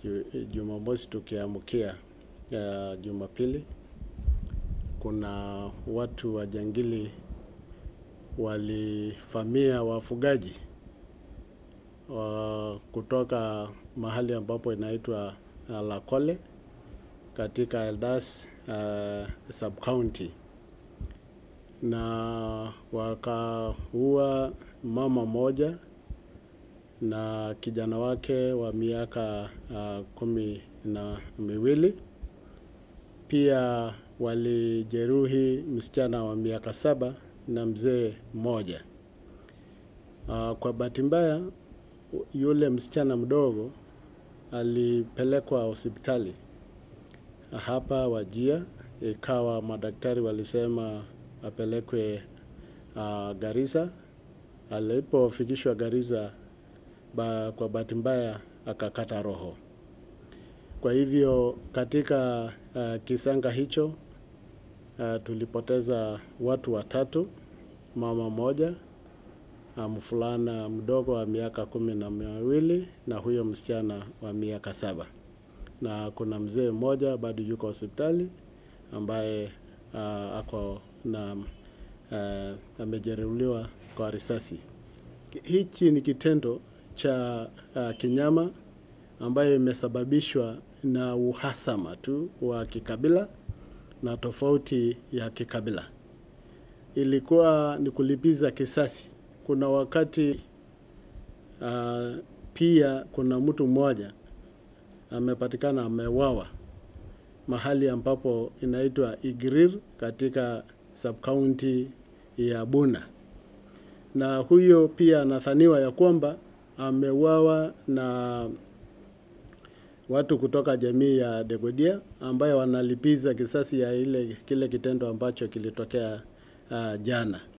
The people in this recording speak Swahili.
ju- Jumamosi tukiamkia uh, Jumapili, kuna watu wajangili walivamia wafugaji wa kutoka mahali ambapo inaitwa uh, Lakole katika Eldas uh, sub county na wakaua mama moja na kijana wake wa miaka uh, kumi na miwili. Pia walijeruhi msichana wa miaka saba na mzee mmoja. Uh, kwa bahati mbaya yule msichana mdogo alipelekwa hospitali hapa Wajia, ikawa madaktari walisema apelekwe uh, Garissa. Alipofikishwa Garissa ba, kwa bahati mbaya akakata roho. Kwa hivyo katika uh, kisanga hicho uh, tulipoteza watu watatu, mama moja, uh, mvulana mdogo wa miaka kumi na miwili na huyo msichana wa miaka saba, na kuna mzee mmoja bado yuko hospitali ambaye uh, ako na uh, amejeruhiwa kwa risasi. Hichi ni kitendo cha uh, kinyama ambayo imesababishwa na uhasama tu wa kikabila na tofauti ya kikabila. Ilikuwa ni kulipiza kisasi. Kuna wakati uh, pia kuna mtu mmoja amepatikana amewawa mahali ambapo inaitwa Igrir katika subcounty ya Buna, na huyo pia anadhaniwa ya kwamba ameuawa na watu kutoka jamii ya Degodia ambayo wanalipiza kisasi ya ile kile kitendo ambacho kilitokea uh, jana.